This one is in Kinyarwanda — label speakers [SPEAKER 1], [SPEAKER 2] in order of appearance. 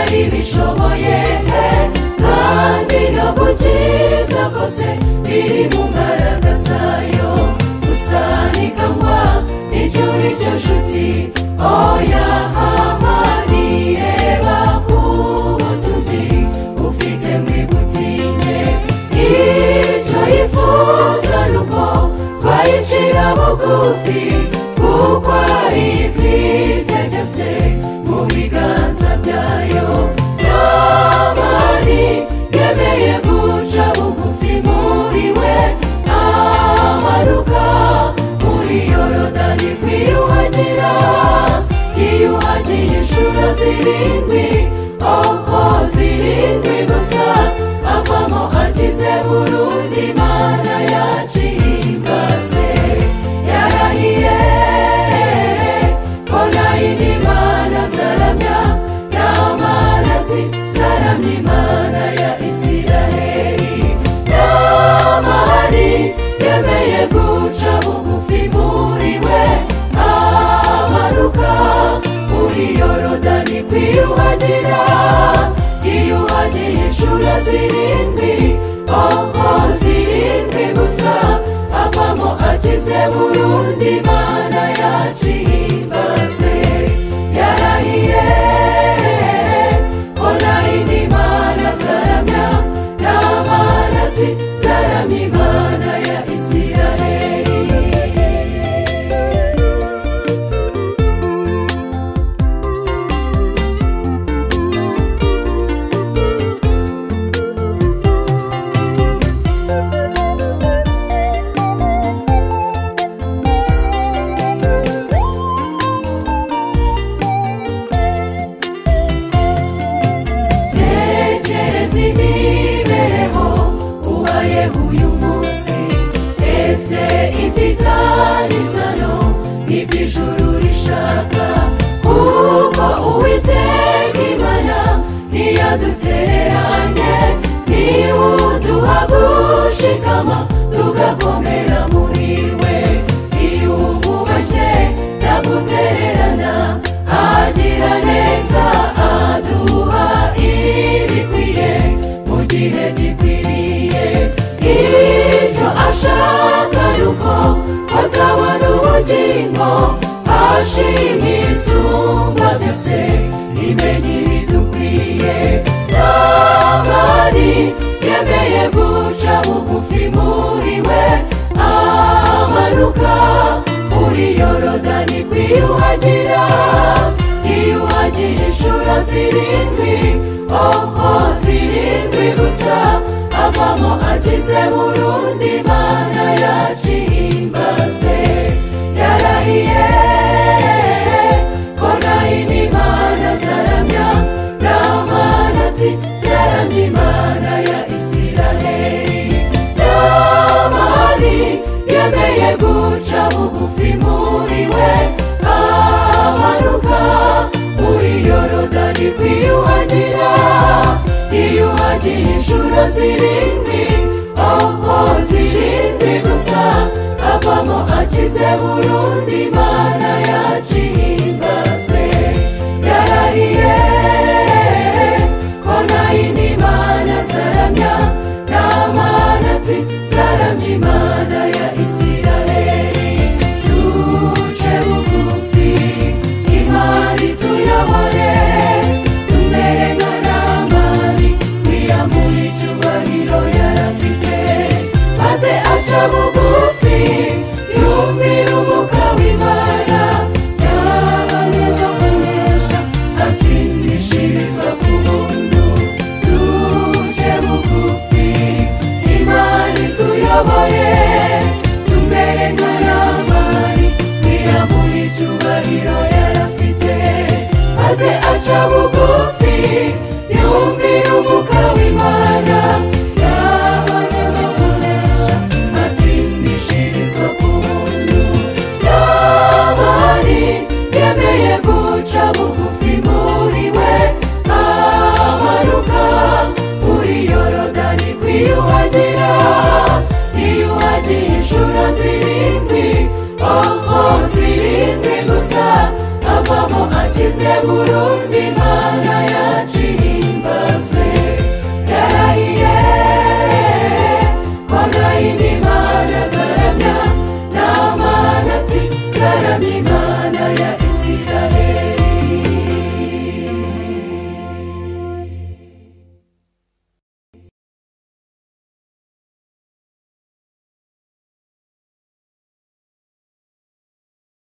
[SPEAKER 1] ibishoboye pe kandi no ku cyiza kose biri mu mbaraga zayo gusa ni kangwa icyo uri cyo nshuti oya haba nireba ku butunzi ufite mwibutinde icyo yifuza ni uko twayicira bugufi kuko ari ifite byose mu biganza byayo n'abari yemeye guca bugufi muri we amanuka muri yorodani kwiyuhagira yiyuhagiye inshuro zirindwi oho zirindwi gusa avamo akize burundu imana yaciye ingaze yarahiye ko nayindi imana zaramya n'amana ati zaramya imana ya isiraheli n'amani yemeye guca bugufi muri we amanuka muri yorodani kwiyuhagira yiyuhagiye inshuro zirindwi oho zirindwi gusa avamo akize burundu imana yaciye ingaze yarahiye ko nayindi imana zaramya n'amana ati zaramya imana ya isiraheli tekereza imibereho ubayeho uyu munsi ese ifitanye isano n'iby'ijuru rishaka kuko uwiteka imana ntiyadutereranye niba uduha gushikama tugakomera muri we iyo ububashye nagutererana agira neza aduha ibikwiye mu gihe gikwiriye icyo ashaka ni uko azabona ubugingo ashima isumba byose imenya ibidukwiye n'abari yemeye guca bugufi muri we amanuka muri yorodani kwiyuhagira yiyuhagiye inshuro zirindwi oho zirindwi gusa avamo akize burundu imana yaciye imbaze yarahiye ko nayindi imana zaramya n'amana ati zaramya imana ya isiraheli n'amani yemeye guca bugufi muri we amanuka muri yorodani kwiyuhagira yiyuhagiye inshuro zirindwi oho zirindwi gusa avamo akize burundu imana yaciye imbazwe yarahiye ko nayindi imana zaramya n'amana ati zaramya imana ya isiraheli duce bugufi imana ituyobore tumere nka ramani wiyamuye icyubahiro yarafite maze aca bugufi yumvira umuka w'imana yayoboresha atsindishirizwa ku buntu duje bugufi imana ituyoboye tumere nka ramani wiyamuye icyubahiro yarafite maze aca bugufi yumvira umuka w'imana yabayoboresha atsindishirizwa ku buntu n'abari yemeye guca bugufi muri we amanuka muri yorodani kwiyuhagira yiyuhagiye inshuro zirindwi oho zirindwi gusa avamo akize burundu imana